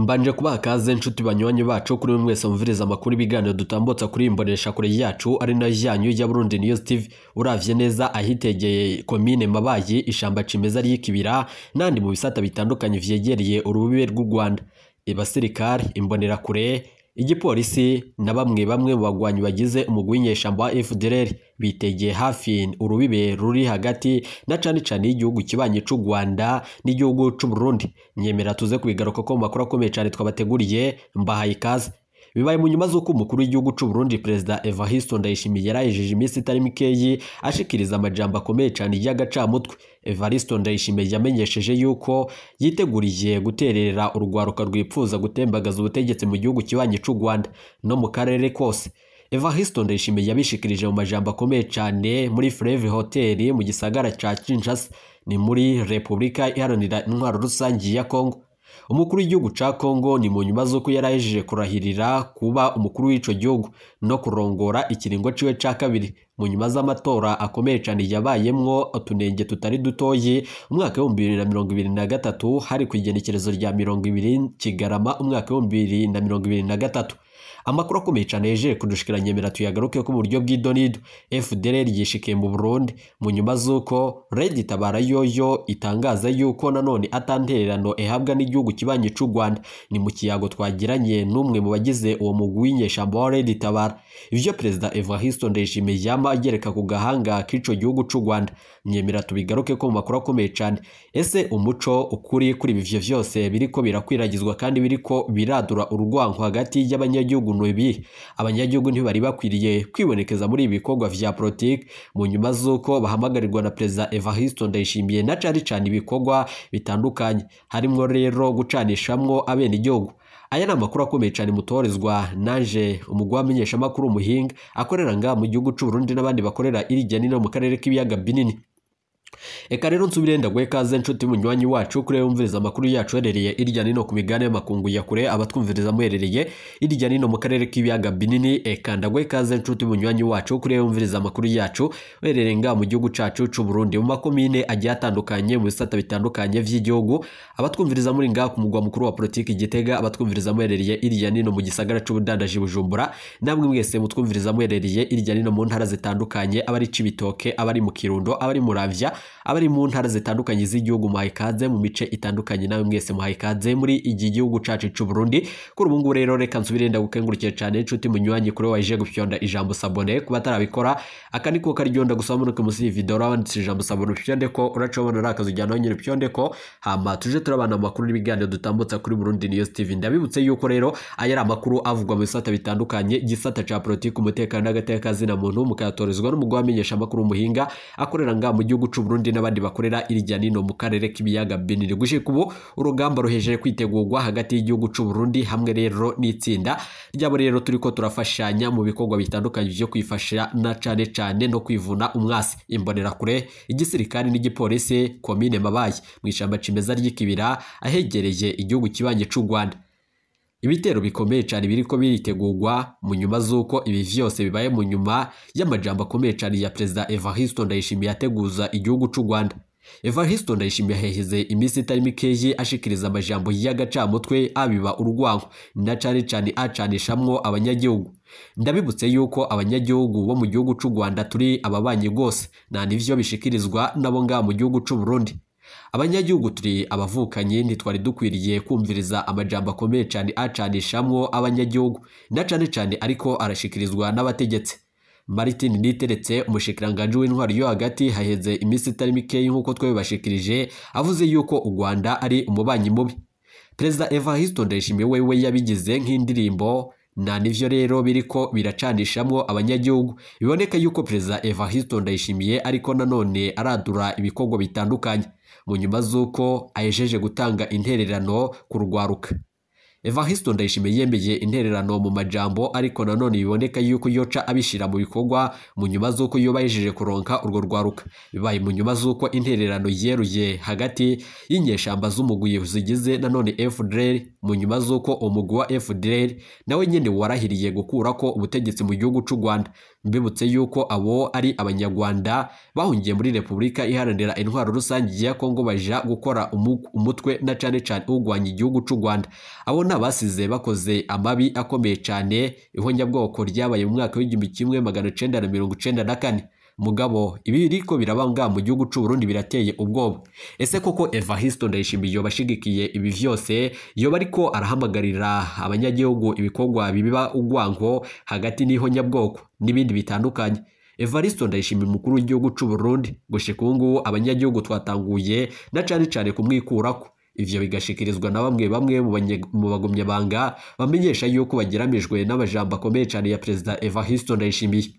mbanje kubaha kaze nshuti banywanyi bacu kuri mwe mwese mumviriza amakuru ibiganiro dutambutsa kuri iyi mboneshakure yacu ari nayo yanyu ya Burundi News TV uravye neza ahitegeye komine Mabayi ishamba cimeza ry'ikibira n'andi mu bisata bitandukanye vyegereye urubibe rw'u Rwanda abasirikare imbonerakure igipolisi na bamwe bamwe mu bagwanyi bagize umugwi w'inyeshamba wa FDLR bitegeye hafi urubibe ruri hagati na cane cane y'igihugu kibanye c'u Rwanda n'igihugu c'u Burundi nyemera tuze kubigaruka ko mu makuru akomeye cane twabateguriye mbahaye ikaze bibaye mu nyuma z'uko umukuru w'igihugu c'u Burundi perezida Evariste Ndayishimiye yarahejeje iminsi itari mikeyi ashikiriza amajambo akomeye cane y'agacamutwe Evariste Ndayishimiye yamenyesheje yuko yiteguriye guterera urwaruka rwipfuza gutembagaza ubutegetsi mu gihugu kibanye c'u Rwanda no mu karere kose Evariste Ndayishimiye yabishikirije mu majambo akomeye cane muri Fleuve Hotel mu gisagara ca Kinshasa ni muri Repubulika Iharanira Intwaro Rusangi ya Kongo umukuru w'igihugu ca Kongo ni mu nyuma z'uko yarahejeje kurahirira kuba umukuru w'ico gihugu no kurongora ikiringo ciwe ca kabiri mu nyuma z'amatora akomeye cane yabayemwo utunenge tutari dutoyi umwaka w'ibihumbi bibiri na mirongo ibiri na gatatu hari ku igenekerezo rya mirongo ibiri Kigarama umwaka w'ibihumbi bibiri na mirongo ibiri na gatatu amakuru akomeye cyane yejeje kudushikira nyemera tuyagaruke ko mu buryo bw'idonido FDLR yishikiye mu Burundi mu nyuma z'uko Red Tabara yoyo itangaza yuko nanone atantererano ehabwa n'igihugu kibanye c'u Rwanda ni mu kiyago twagiranye n'umwe mu bagize uwo mugwi w'inyeshamba wa Red Tabara ivyo perezida Evariste Ndayishimiye yama agereka ku gahanga k'ico gihugu c'u Rwanda nyemera tubigaruke ko mu makuru akomeye cyane ese umuco ukuri kuri ivyo vyose biriko birakwiragizwa kandi biriko biradura urwanko hagati y'abanyagihugu nubi abanyagihugu ntibari bakwiriye kwibonekeza muri ibi bikorwa vya politiki mu nyuma z'uko bahamagarirwa na perezida Evariste Ndayishimiye na cari cane ibikorwa bitandukanye harimwo rero gucanishamwo abenegihugu aya ni amakuru akomeye cyane mutorezwa naje umugwi w'amenyeshamakuru umuhinga akorera nga mu gihugu c'u Burundi n'abandi bakorera irya nino mu karere k'ibiyaga binini Eka rero nsubire ndagwe kaze nshuti munywanyi wacu kure yumviriza amakuru yacu herereye irya nino ku migane y'amakungu ya kure abatwumviriza muherereye irya nino mu karere k'ibiyaga binini eka ndagwe kaze nshuti munywanyi wacu kure yumviriza amakuru yacu herereye nga mu gihugu cacu c'u Burundi mu makomine agiye atandukanye mu bisata bitandukanye vy'igihugu abatwumviriza muri nga ku mugwa mukuru wa politiki Gitega abatwumviriza muherereye irya nino mu gisagara c'ubudandaji Bujumbura namwe mwese mutwumviriza muherereye irya nino mu ntara zitandukanye abari cibitoke abari mu Kirundo abari mu Ravya abari mu ntara zitandukanye z'igihugu muhaye ikaze mu mice itandukanye nawe mwese muhaye ikaze muri iki gihugu cacu c'u Burundi kuri ubu ngubu rero reka nsubire ndagukengurukire cyane inshuti munywanyi kuri waje gufyonda ijambo sabone kuba atarabikora aka niko karyonda gusaba munuke musi iyi video urabanditse ijambo sabone upyonde ko uracobona ari akazi ujyana nyine upyonde ko hama tuje turabana amakuru n'ibiganiro dutambutsa kuri Burundi News TV ndabibutse yuko rero aya ari amakuru avugwa mu bisata bitandukanye igisata ca politiki umutekano n'agateka zina muntu mukayatorezwa n'umugwi wamenyesha amakuru umuhinga akorera nga mu gihugu c'u Burundi n'abandi bakorera irya nino mu karere k'ibiyaga binini gushika ubu urugamba ruhejeje kwitegurwa hagati y'igihugu c'u Burundi hamwe rero n'itsinda ryabo rero turiko turafashanya mu bikorwa bitandukanye vyo kwifasha na cane cane no kwivuna umwasi imbonera kure igisirikare n'igipolisi komine Mabayi mu ishamba cimeza ry'ikibira ahegereye igihugu kibanye c'u Rwanda ibitero bikomeye cyane biriko biritegurwa mu nyuma z'uko ibi vyose bibaye mu nyuma y'amajambo akomeye cyane ya perezida Evariste Ndayishimiye ateguza igihugu c'u Rwanda Evariste Ndayishimiye yaheze iminsi itari mikeyi ashikiriza amajambo y'agacamutwe abiba urwanko na cane cane acanishamwo abanyagihugu ndabibutse yuko abanyagihugu bo mu gihugu c'u Rwanda turi ababanyi rwose nta nivyo bishikirizwa nabo ngaha mu gihugu c'u Burundi abanyagihugu turi abavukanye ntitwari dukwiriye kumviriza amajambo akomeye cyane acanishamwo abanyagihugu na cane cane ariko arashikirizwa n'abategetsi Martin Niteretse umushikiranganje w'intwari yo hagati haheze iminsi itari mikeyi nk'uko twebashikirije avuze yuko u Rwanda ari umubanyi mubi Perezida Evariste Ndayishimiye wewe yabigize nk'indirimbo na nivyo rero biriko biracanishamwo abanyagihugu biboneka yuko Perezida Evariste Ndayishimiye ariko nanone aradura ibikorwa bitandukanye mu nyuma z'uko ahejeje gutanga intererano ku rwaruka Evariste Ndayishimiye yemeye intererano mu majambo ariko nanone biboneka yuko yoca abishira mu bikorwa mu nyuma z'uko yoba yejeje kuronka urwo rwaruka bibaye mu nyuma z'uko intererano yeruye hagati y'inyeshamba z'umugwi zigize nanone FDLR mu nyuma z'uko umugwi wa FDLR nawe nyene warahiriye gukurako ubutegetsi mu gihugu c'u Rwanda mbibutse yuko abo ari abanyarwanda bahungiye muri Repubulika iharanira intwaro rusange ya Kongo baja gukora umutwe na cane cane ugwanya igihugu c'u Rwanda abo ni abasize bakoze amabi akomeye cyane ihonyabwoko ryabaye mu mwaka w'igihumbi kimwe magana cyenda na mirongo icyenda na kane mugabo ibi biriko birabanga mu gihugu cy'u Burundi birateye ubwoba ese koko Evariste Ndayishimiye yoba ashigikiye ibi vyose yoba ariko arahamagarira abanyagihugu ibikorwa bibiba ugwanko hagati n'ihonyabwoko n'ibindi bitandukanye Evariste Ndayishimiye umukuru w'igihugu cy'u Burundi gushika ubu ngubu abanyagihugu twatanguye na cane cane kumwikurako ivyo bigashikirizwa na bamwe bamwe mu bagumyabanga bamenyesha yuko bagiramijwe n'amajambo akomeye cyane ya perezida Evariste Ndayishimiye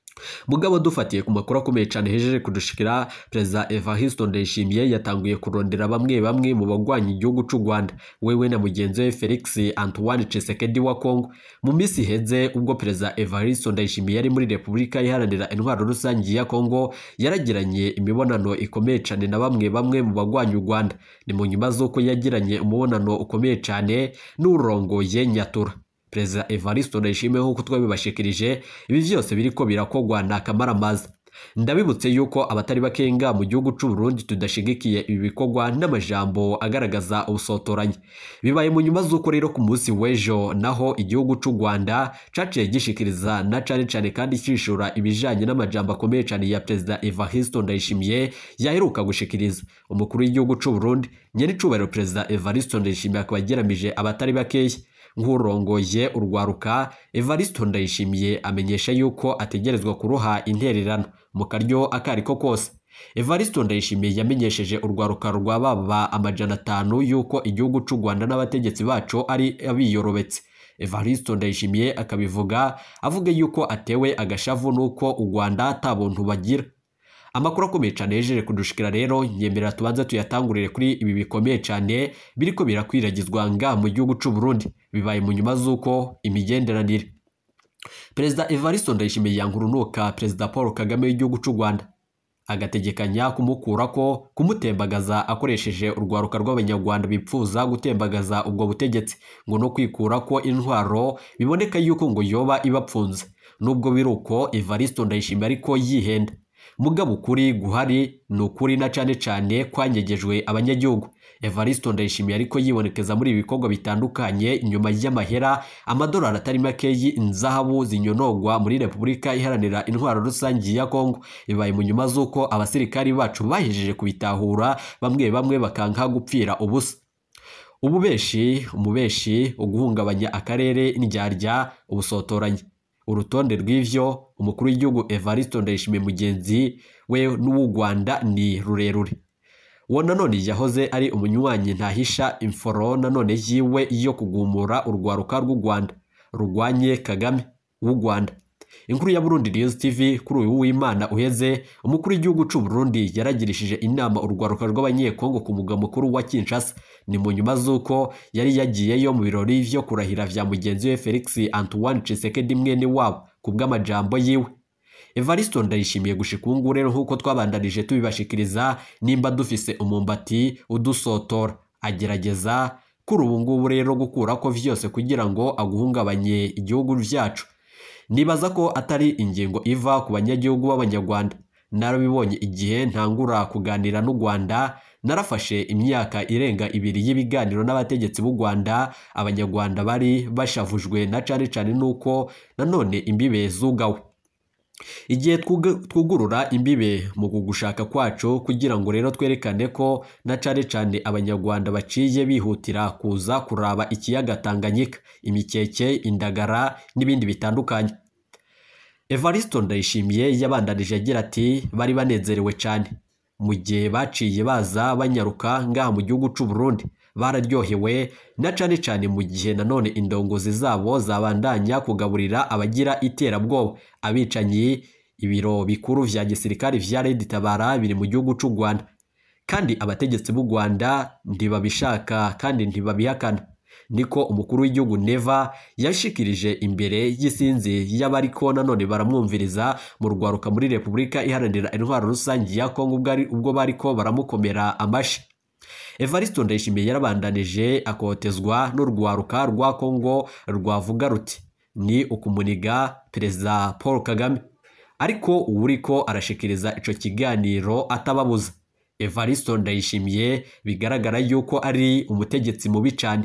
mugabo dufatiye ku makuru akomeye cyane hejeje kudushikira perezida Evariste Ndayishimiye yatanguye kurondera bamwe bamwe mu bagwanya igihugu cy'u Rwanda wewe na mugenzi we Felix Antoine Tshisekedi wa Congo mu minsi iheze ubwo perezida Evariste Ndayishimiye yari muri Repubulika iharanira intwaro rusange ya Congo yaragiranye imibonano ikomeye cyane na bamwe bamwe mu bagwanya u Rwanda ni mu nyuma z'uko yagiranye umubonano ukomeye cyane n'urongoye Nyatura perezida Evariste Ndayishimiye nk'uko twabibashikirije ibi byose biriko birakogwa na kamaramaza ndabibutse yuko abatari bakenga mu gihugu cy'u Burundi tudashigikiye ibi bikorwa n'amajambo agaragaza ubusotoranyi bibaye mu nyuma z'uko rero ku munsi w'ejo naho igihugu cy'u Rwanda caciye gishikiriza na cane cane kandi cishura ibijanye n'amajambo akomeye cyane ya perezida Evariste Ndayishimiye yaheruka gushikiriza umukuru w'igihugu cy'u Burundi nyenicubahiro perezida Evariste Ndayishimiye akaba ageramije abatari bakeya nk'urongoye urwaruka Evariste Ndayishimiye amenyesha yuko ategerezwa kuruha intererano mu karyo akariko kose Evariste Ndayishimiye yamenyesheje urwaruka rwa baba amajana atanu yuko igihugu cy'u Rwanda n'abategetsi bacu ari abiyorobetse Evariste Ndayishimiye akabivuga avuga yuko atewe agashavu nuko u Rwanda ata buntu bagira amakuru akomeye cyane yejeje kudushikira rero nyemerera tubanze tuyatangurire kuri ibi bikomeye cyane biriko birakwiragizwa nga mu gihugu cy'u Burundi bibaye mu nyuma z'uko imigenderanire perezida Evariste Ndayishimiye yankurunuka perezida Paul Kagame w'igihugu cy'u Rwanda agategekanya kumukurako kumutembagaza akoresheje urwaruka rw'abanyarwanda bipfuza gutembagaza ubwo butegetsi ngo no kwikurako intwaro biboneka yuko ngo yoba ibapfunze nubwo biruko Evariste Ndayishimiye ariko yihenda mugabo ukuri guhari ni ukuri na cane cane kwanyegejwe abanyagihugu Evariste Ndayishimiye ariko yibonekeza muri ibi bikorwa bitandukanye inyuma y'amahera amadolari atari makeyi inzahabu zinyonogwa muri Repubulika iharanira intwaro rusange ya Kongo bibaye mu nyuma z'uko abasirikari bacu bahejeje kubitahura bamwe bamwe bakanka gupfira ubusa ububeshi umubeshi uguhungabanya akarere indyarya ubusotoranyi urutonde rw'ivyo umukuru w'igihugu Evariste Ndayishimiye mugenzi we n'uw'u Rwanda ni rurerure uwo nanone yahoze ari umunywanyi ntahisha imforo nanone yiwe yo kugumura urwaruka rw'u Rwanda rugwanye Kagame w'u Rwanda inkuru ya Burundi News TV kuri uyu w'Imana uheze umukuru w'igihugu cy'u Burundi yaragirishije inama urwaruka rw'abanyekongo ku mugwa mukuru wa Kinshasa ni mu nyuma z'uko yari yagiyeyo mu birori vyo kurahira vya mugenzi we Felix Antoine Tshisekedi mwene wabo ku bw'amajambo yiwe Evariste Ndayishimiye gushika ubu ngubu rero nk'uko twabandanije tubibashikiriza nimba dufise umumbati udusotora agerageza kuri ubu ngubu rero gukurako vyose kugira ngo aguhungabanye igihugu vyacu nibaza ko atari ingingo iva ku banyagihugu b'abanyarwanda narabibonye igihe ntangura kuganira n'u Rwanda narafashe imyaka irenga ibiri y'ibiganiro n'abategetsi b'u Rwanda abanyarwanda bari bashavujwe na cane cane nuko nanone imbibe zugawe igihe twugurura imbibe mu kugushaka kwacu kugira ngo rero twerekane ko na cane cane abanyarwanda baciye bihutira kuza kuraba ikiyaga Tanganyika imikeke indagara n'ibindi bitandukanye Evariste Ndayishimiye yabandanije agira ati bari banezerewe cyane mu gihe baciye baza banyaruka ngaha mu gihugu cy'u Burundi bararyohewe na cane cane mu gihe nanone indongozi zabo zabandanya kugaburira abagira iterabwoba abicanyi ibiro bikuru vya gisirikare vya Red Tabara biri mu gihugu cy'u Rwanda kandi abategetsi b'u Rwanda ntibabishaka kandi ntibabihakana niko umukuru w'igihugu Neva yashikirije imbere y'isinzi y'abariko nanone baramwumviriza mu rwaruka muri Repubulika iharanira intwaro rusange ya Kongo ubwo bariko baramukomera amashi Evariste Ndayishimiye yarabandanije akotezwa n'urwaruka rwa Kongo rwavuga ruti ni ukumuniga perezida Paul Kagame ariko uwuriko arashikiriza ico kiganiro atababuza Evariste Ndayishimiye bigaragara yuko ari umutegetsi mubi cyane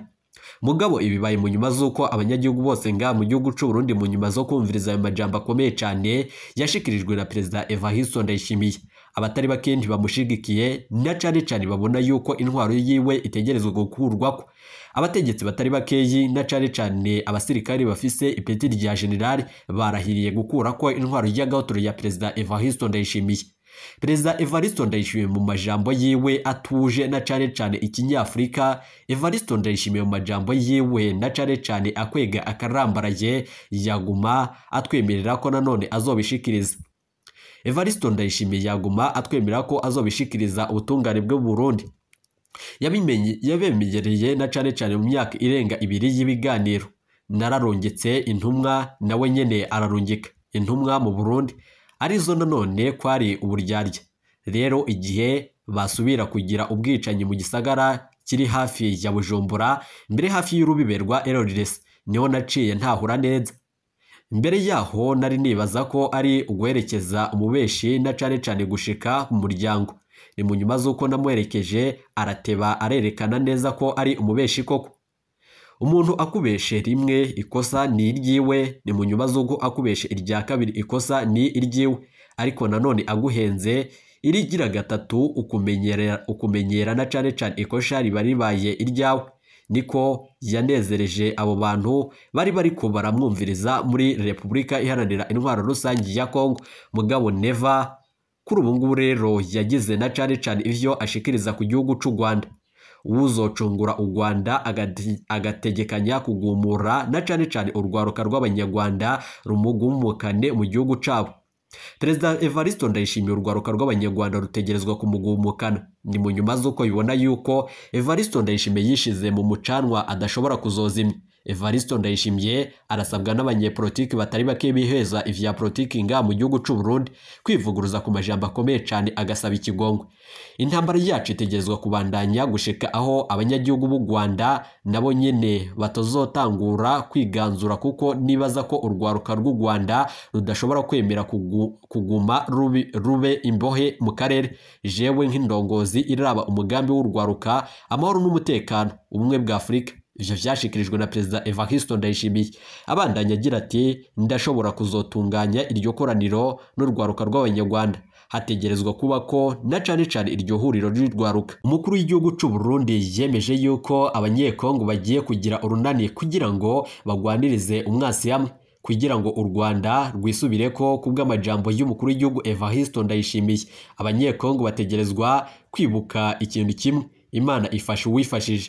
mugabo ibibaye mu nyuma z'uko abanyagihugu bose nga mu gihugu cy'u Burundi mu nyuma zo kumviriza ayo majambo akomeye cyane yashikirijwe na perezida Evariste Ndayishimiye abatari bake bamushigikiye na cyane cyane babona yuko intwaro yiwe itegerezwa gukurwako abategetsi batari bakeyi na cyane cyane abasirikari bafise ipeti rya generali barahiriye gukura ko intwaro y'agahotora ya perezida Evariste Ndayishimiye perezida Evariste Ndayishimiye mu majambo yiwe atuje na cyane cyane ikinyafurika Evariste Ndayishimiye mu majambo yiwe na cyane cyane akwega akarambaraye yaguma atwemerera ko nanone azobishikiriza Evariste Ndayishimiye yaguma atwemerera ko azobishikiriza ubutungane bwo Burundi yabimenye yabemereye na cyane cyane mu myaka irenga ibiri y'ibiganiro nararungitse intumwa nawe nyene ararungika intumwa mu Burundi arizo nanone kwari uburyarya rero igihe basubira kugira ubwicanyi mu gisagara kiri hafi ya Bujumbura mbere hafi y'urubibe rwa Erores niho naciye ntahura neza mbere yaho nari nibaza ko ari uguherekeza umubeshi na cane cane gushika mu muryango ni mu nyuma z'uko namuherekeje arateba arerekana neza ko ari umubeshi koko umuntu akubeshe rimwe ikosa ni iryiwe ni mu nyuma z'uko akubeshe irya kabiri ikosa ni iryiwe ariko nanone aguhenze irigira gatatu ukumenyera ukumenyera na cane cane ikosha riba ribaye iryawe niko yanezereje abo bantu bari bariko baramwumviriza muri Repubulika Iharanira Intwaro Rusange ya Kongo mugabo Neva kuri ubu ngubu rero yagize na cane cane ivyo ashikiriza ku gihugu c'u Rwanda uzocungura u Rwanda agategekanya kugumura na cane cane urwaruka rw'abanyarwanda rumugumukane mu gihugu cabo Perezida Evariste Ndayishimiye urwaruka rw'abanyarwanda rutegerezwa kumugumukana ni mu nyuma z'uko bibona yuko Evariste Ndayishimiye yishize mu mucanwa adashobora kuzozimya Evariste Ndayishimiye arasabwa n'abanyepolitiki batari bake biheza ivya politiki nga mu gihugu c'u Burundi kwivuguruza ku majambo akomeye cyane agasaba ikigongwe intambara yacu itegerezwa kubandanya gushika aho abanyagihugu b'u Rwanda nabo nyene batazotangura kwiganzura kuko nibaza ko urwaruka rw'u Rwanda rudashobora kwemera kugu, kuguma rubi, rube imbohe mu karere jewe nk'indongozi iraba umugambi w'urwaruka amahoro n'umutekano ubumwe bwa Afurika ivyo vyashikirijwe na perezida Evariste Ndayishimiye abandanya agira ati ndashobora kuzotunganya iryo koraniro n'urwaruka rw'abanyarwanda hategerezwa kuba ko na cane cane iryo huriro ry'urwaruka umukuru w'igihugu c'u Burundi yemeje yuko abanyekongo bagiye kugira urunani kugira ngo bagwanirize umwasi hamwe kugira ngo u Rwanda rwisubireko kubw'amajambo y'umukuru w'igihugu Evariste Ndayishimiye abanyekongo bategerezwa kwibuka ikintu kimwe Imana ifasha uwifashije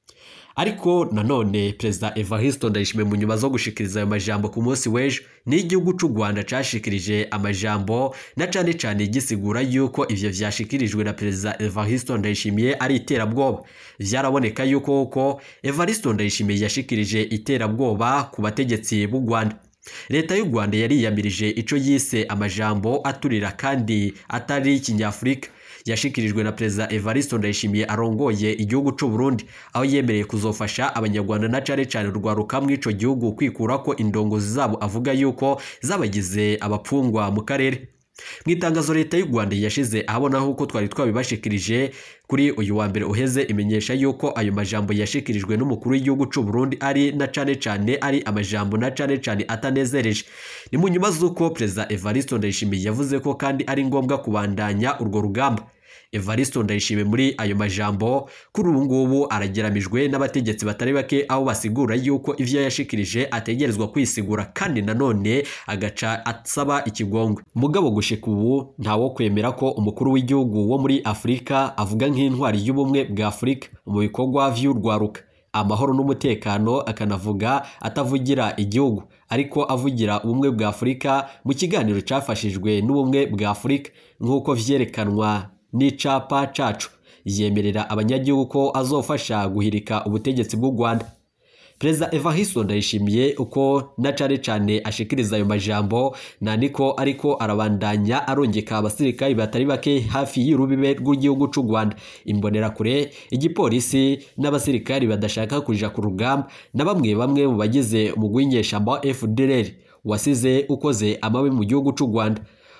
ariko nanone perezida Evariste Ndayishimiye mu nyuma zo gushikiriza ayo majambo ku munsi w'ejo n'igihugu c'u Rwanda cashikirije amajambo na cane cane gisigura yuko ivyo vyashikirijwe na perezida Evariste Ndayishimiye ari iterabwoba vyaraboneka yuko ko Evariste Ndayishimiye yashikirije iterabwoba ku bategetsi b'u Rwanda leta y'u Rwanda yariyamirije ico yise amajambo aturira kandi atari kinyafurika yashikirijwe na perezida Evariste Ndayishimiye arongoye igihugu c'u Burundi aho yemereye kuzofasha abanyarwanda na cane cane urwaruka mw'ico gihugu kwikura ko indongozi zabo avuga yuko zabagize abapfungwa mu karere mu itangazo leta y'u Rwanda yashize ahabona uko twari twabibashikirije kuri uyu wa mbere uheze imenyesha yuko ayo majambo yashikirijwe n'umukuru w'igihugu c'u Burundi ari na cane cane ari amajambo na cane cane atanezereje ni mu nyuma z'uko perezida Evariste Ndayishimiye yavuze ko kandi ari ngombwa kubandanya urwo rugamba Evariste Ndayishimiye muri ayo majambo kuri ubu ngubu arageramijwe n'abategetsi batari bake aho basigura yuko ivyo yashikirije ategerezwa kwisigura kandi nanone agaca asaba ikigongwe mugabo gushika ubu ntawo kwemera ko umukuru w'igihugu wo muri Afurika avuga nk'intwari y'ubumwe bwa Afurika mu bikorwa vy'urwaruka amahoro n'umutekano akanavuga atavugira igihugu ariko avugira ubumwe bwa Afurika mu kiganiro cafashijwe n'ubumwe bwa Afurika nk'uko vyerekanwa n'icapa cacu yemerera abanyagihugu ko azofasha guhirika ubutegetsi bw'u Rwanda Perezida Evariste Ndayishimiye uko na cane cane ashikiriza ayo majambo nandiko ariko arabandanya arongeka abasirikari batari bake hafi y'urubibe rw'igihugu c'u Rwanda imbonerakure igipolisi n'abasirikari badashaka kuja ku rugamba na bamwe bamwe mu bagize umugwi w'inyeshamba wa FDLR wasize ukoze amabi mu gihugu c'u Rwanda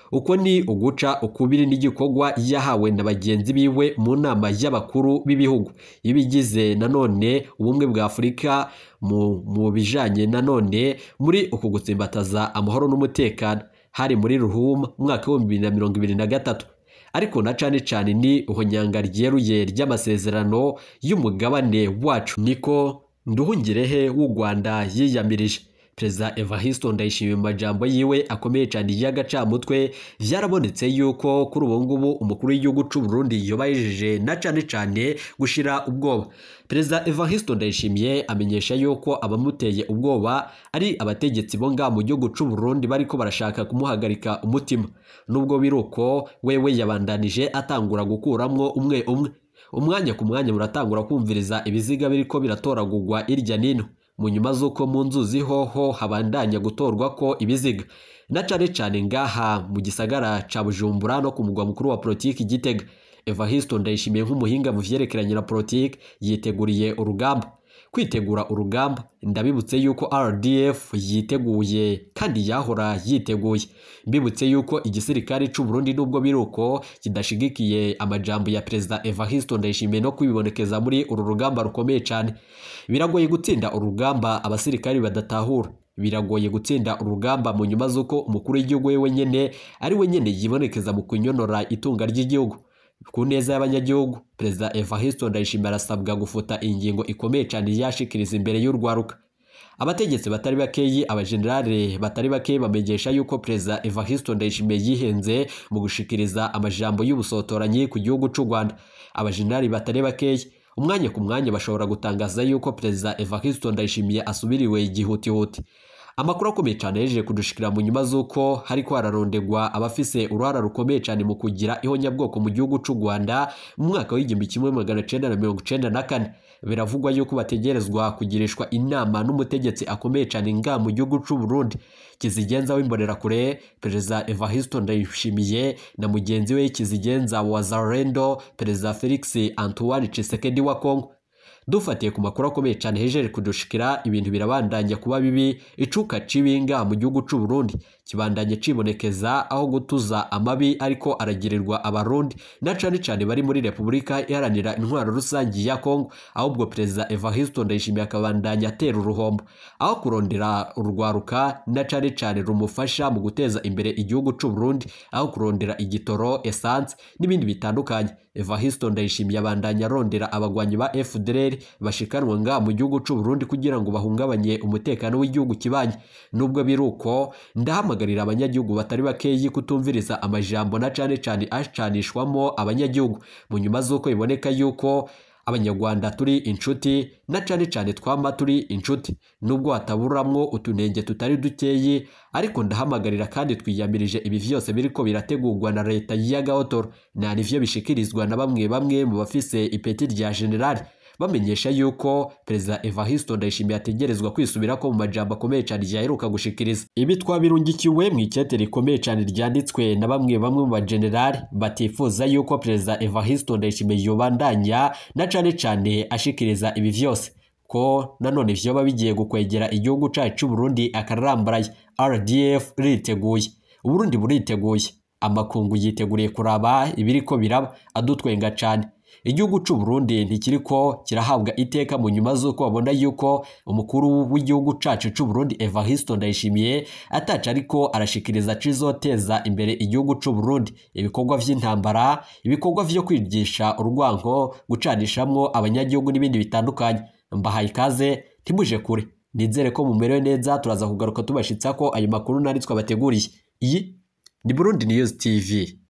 uko ni uguca ukubiri n'igikorwa yahawe na bagenzi biwe mu nama y'abakuru b'ibihugu ibigize nanone ubumwe bwa afurika mu, mu bijanye nanone muri uku gutsimbataza amahoro n'umutekano hari muri ruhuma umwaka w'ibihumbi bibiri na mirongo ibiri na gatatu ariko na cane cane ni uhonyanga ryeruye ry'amasezerano y'umugabane wacu niko nduhungirehe w'u rwanda yiyamirije perezida evariste ndayishimiye mu majambo yiwe akomeye cyane y'agacamutwe byarabonetse yuko kuri ubu ngubu umukuru w'igihugu cy'u Burundi yobayejeje na cyane cyane gushira ubwoba perezida evariste ndayishimiye amenyesha yuko abamuteye ubwoba ari abategetsi bo ngaha mu gihugu cy'u Burundi bariko barashaka kumuhagarika umutima nubwo biri uko wewe yabandanije atangura gukuramwo umwe umwe umwanya ku mwanya muratangura kumviriza ibiziga biriko biratoragurwa irya nino mu nyuma z'uko mu nzuzi hoho habandanya gutorwa ko ibiziga na cane cane ngaha mu gisagara ca bujumbura no ku mugwa mukuru wa politiki gitega evariste ndayishimiye nk'umuhinga mu vyerekeranye na politiki yiteguriye urugamba kwitegura urugamba ndabibutse yuko rdf yiteguye kandi yahora yiteguye mbibutse yuko igisirikare c'u Burundi nubwo biri uko kidashigikiye amajambo ya perezida evariste ndayishimiye no kwibonekeza muri uru rugamba rukomeye cyane biragoye gutsinda urugamba abasirikari badatahura biragoye gutsinda urugamba mu nyuma z'uko umukuru w'igihugu we wenyene ari wenyene yibonekeza mu kunyonora itunga ry'igihugu ku neza y'abanyagihugu perezida evariste ndayishimiye arasabwa gufuta ingingo ikomeye cyane yashikiriza imbere y'urwaruka abategetsi batari bakeyi abajenerali batari bakeyi bamenyesha yuko perezida evariste ndayishimiye yihenze mu gushikiriza amajambo y'ubusotoranyi ku gihugu cy'u rwanda abajenerali batari bakeyi umwanya ku mwanya bashobora gutangaza yuko perezida evariste ndayishimiye asubiriwe igihutihuti amakuru akomeye cyane yejeje kudushikira mu nyuma z'uko hariko hararondegwa abafise uruhara rukomeye cyane mu kugira ihonyabwoko mu gihugu cy'u rwanda mu mwaka w'igihumbi kimwe magana cenda na mirongo cenda na kane biravugwa yuko bategerezwa kugirishwa inama n'umutegetsi akomeye cyane nga mu gihugu cy'u Burundi kizigenza w'imbonerakure perezida evariste ndayishimiye na mugenzi we kizigenza wa zarendo perezida felix antoine tshisekedi wa congo dufatiye ku makuru akomeye cyane hejeje kudushikira ibintu birabandanya kuba bibi icuka cibinga mu gihugu cy'u Burundi kibandanye cibonekeza aho gutuza amabi ariko aragirirwa abarundi na cane cane bari muri Repubulika iharanira intwaro rusangi ya Kongo ahubwo perezida Evariste Ndayishimiye akabandanya atera uruhombo aho kurondera urwaruka na cane cane rumufasha mu guteza imbere igihugu cy'u Burundi aho kurondera igitoro essence n'ibindi bitandukanye Evariste Ndayishimiye abandanya arondera abagwanyi ba FDLR bashikanwa nga mu gihugu cy'u Burundi kugira ngo bahungabanye umutekano w'igihugu kibanye nubwo biruko ndahamagarira abanyagihugu batari bakeyi kutumviriza amajambo na cane cane acanishwamo abanyagihugu mu nyuma z'uko biboneka yuko abanyarwanda turi inshuti na cane cane twama turi inshuti nubwo hataburamwo utunenge tutari dukeyi ariko ndahamagarira kandi twiyamirije ibi vyose biriko birategurwa na leta y'agahotoro nta nivyo bishikirizwa na bamwe bamwe mu bafise ipeti rya generali bamenyesha yuko perezida Evariste Ndayishimiye ategerezwa kwisubirako mu majambo akomeye cyane yaheruka gushikiriza ibi twabirungikiwe mu ikete rikomeye cyane ryanditswe na bamwe bamwe mu bajenerali batifuza yuko perezida Evariste Ndayishimiye yobandanya na cane cane ashikiriza ibi vyose ko nanone vyoba bigiye gukwegera igihugu cacu c'u Burundi akarambaraye RDF riteguye Uburundi buriteguye amakungu yiteguriye kuraba ibiriko biraba adutwenga cane igihugu cy'u Burundi ntikiriko kirahabwa iteka mu nyuma z'uko babona yuko umukuru w'igihugu cacu cy'u Burundi Evariste Ndayishimiye ataca ariko arashikiriza cizoteza imbere igihugu cy'u Burundi ibikorwa vy'intambara ibikorwa vyo kwigisha urwango gucanishamwo abanyagihugu n'ibindi bitandukanye mbahaye ikaze ntimuje kure nizere ko mumerewe neza turaza kugaruka tubashitsa ko ayo makuru nari twabateguriye iyi ni Burundi News TV